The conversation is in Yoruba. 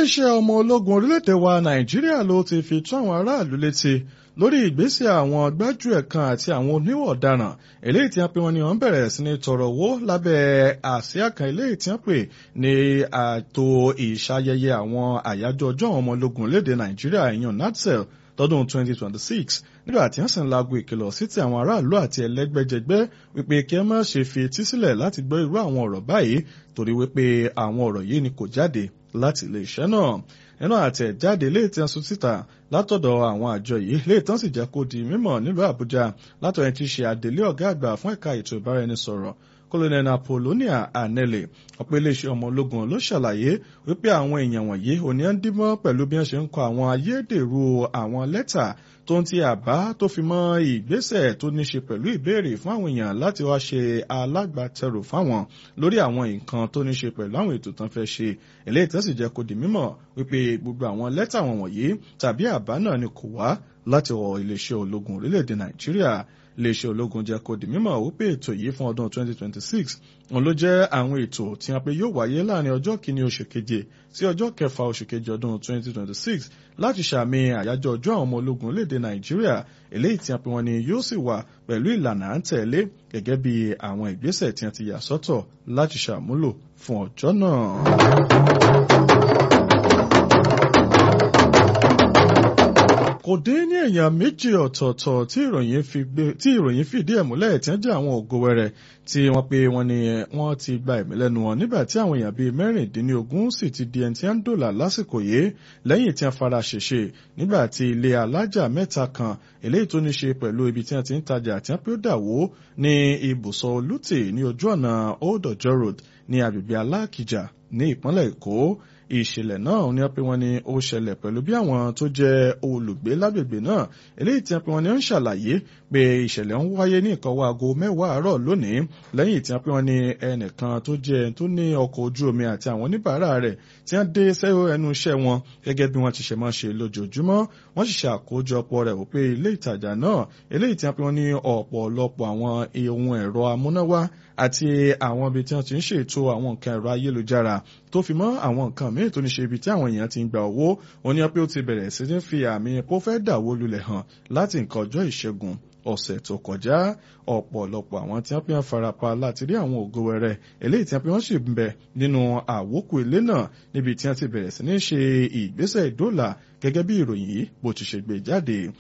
iléeṣẹ́ ọmọ ológun orílẹ̀-èdè wa nàìjíríà ló ti fi tó àwọn aráàlú létí lórí ìgbésẹ̀ àwọn gbájúẹ̀ kan àti àwọn oníwọ̀ ọ̀daràn eléyìí tí wọ́n pe wọn ni wọ́n bẹ̀rẹ̀ sí ní tọrọ owó lábẹ́ àsíá kan eléyìí tí wọ́n pè ní ààtò ìṣayẹyẹ àwọn àyájọ́ ọjọ́ àwọn ọmọ ológun orílẹ̀-èdè nàìjíríà ìyàn natsel tọdún 2026 nígbà tí wọ́n sì ń lago ìkìlọ̀ sí ti àwọn aráàlú àti ẹlẹ́gbẹ́jẹgbẹ́ wípé kí ẹ má ṣe fi etí sílẹ̀ láti gbọ́ irú àwọn ọ̀rọ̀ báyìí torí wípé àwọn ọ̀rọ̀ yìí ni kò jáde láti iléeṣẹ́ náà nínú àtẹ̀jáde ilé ìtàn sùn síta látọ̀dọ̀ àwọn àjọ yìí ilé ìtàn sì jẹ́ kó di mímọ̀ nílùú àbújá látọ̀ ẹni tí í ṣe àdélé ọ̀gá àgbà fún ẹ̀ka ètò ìbáraẹnisọ̀rọ̀ colonel apollonia anele ọ̀pọ̀ iléeṣẹ́ ọmọ ológun ló ṣàlàyé wípé àwọn èèyàn wọ̀nyí òní ń dímọ́ pẹ̀lú bí wọ́n ṣe ń kọ àwọn ayédèrú àwọn lẹ́tà tó ń ti àbá tó fi mọ́ ìgbésẹ̀ tó ní ṣe pẹ̀lú ìbéèrè fún àwọn èèyàn láti wá ṣe alágbàtẹrù fáwọn lórí àwọn nǹkan tó ní ṣe pẹ̀lú àwọn ètò tán fẹ́ ṣe eléyìí tó sì jẹ́ kó di mímọ̀ wípé gbogbo àwọn lẹ́tà wọn wọ̀nyí tàbí àbá náà ni kò wá láti wọ iléeṣẹ́ ológun orílẹ̀-èdè nàìjíríà iléeṣẹ́ ológun jẹ́ kó di mímọ̀ wípé ètò yìí fún ọdún 2026 òun ló jẹ́ àwọn ètò tí wọ́n pe yóò wáyé láàrin ọjọ́ kìíní oṣù keje sí ọjọ́ kẹfà oṣù keje ọdún 2026 láti ṣàmì àyájọ́ ọjọ́ àwọn ọmọ ológun orílẹ̀-èdè nàìjíríà eléyìí tí wọ́n pe wọn ni yóò sì wà pẹ̀lú ìlànà à ń tẹ̀lé gẹ́gẹ́ bí àwọn ìgbésẹ̀ tí wọ́n ti yà sọ́tọ̀ láti ṣàmúlò fún ọjọ́ náà. kò dín ní èèyàn méjì ọ̀tọ̀ọ̀tọ̀ tí ìròyìn fìdí ẹ̀ múlẹ̀ tí wọ́n jẹ́ àwọn ògo wẹrẹ tí wọ́n pe wọ́n ní wọ́n ti gba ẹ̀mí lẹ́nu wọn nígbà tí àwọn èèyàn bíi mẹ́rìndínlógún sì ti di ẹni tí wọ́n ń dòlà lásìkò yìí lẹ́yìn tí wọ́n fara ṣèṣe nígbà tí ilé alájà mẹ́ta kan eléyìí tó ní ṣe pẹ̀lú ibi tí wọ́n ti ń tajà tí wọ́n pé ó dà wó ní ibùsọ̀ olùtì ní ojú ọ̀nà old ọjọ́ road ní agbègbè alákìjà ní ìpínlẹ̀ èkó ìṣẹ̀lẹ̀ náà ni wọ́n pe wọ́n ní ó ṣẹlẹ̀ pẹ̀lú bí àwọn tó jẹ́ olùgbé lágbègbè náà eléyìí tí wọ́n pe wọ́n ní ó ń ṣàlàyé pé ìṣẹ̀lẹ̀ ń wáyé ní ìkọwọ́ aago mẹ́wàá àárọ̀ lónìí lẹ́yìn tí wọ́n pe wọ́n ní ẹnìkan tó jẹ́ tó ní ọkọ̀ ojú omi àti àwọn oníbàárà rẹ̀ tí wọ́n dé sẹ́wọ́ ẹnu iṣẹ́ wọn gẹ́gẹ́ bí wọ́n ti ṣe máa ṣe lójoojúmọ́ wọ́n sì ṣe àkójọpọ̀ rẹ̀ wípé ilé ìtajà náà eléyìí tí wọ́n pe wọ́n ní ọ̀pọ̀lọpọ̀ àwọn ohun ẹ̀rọ amúnáwá àti àwọn ibi tí wọ́n ti ń ṣètò àwọn nǹkan ẹ̀rọ ayélujára tó fi mọ́ àwọn nǹkan míì tó ní ṣe ibi tí àwọn èèyàn ti ń gba owó òun ni pé ó ti bẹ̀rẹ̀ sí ní fi àmì pó fẹ́ dàwó lulẹ̀ hàn láti nǹkan ọjọ́ ìṣẹ́gun ọ̀sẹ̀ tó kọjá ọ̀pọ̀lọpọ̀ àwọn tí wọ́n fi hàn farapa láti rí àwọn ògo wẹrẹ eléyìí tí wọ́n fi hàn sì ń bẹ nínú àwókù ilé náà níbi tí wọ́n ti bẹ̀rẹ̀ sí ní ṣe ìgbésẹ̀ ìdólà gẹ́gẹ́ bí ìròyìn yìí bó ti ṣe gbé jáde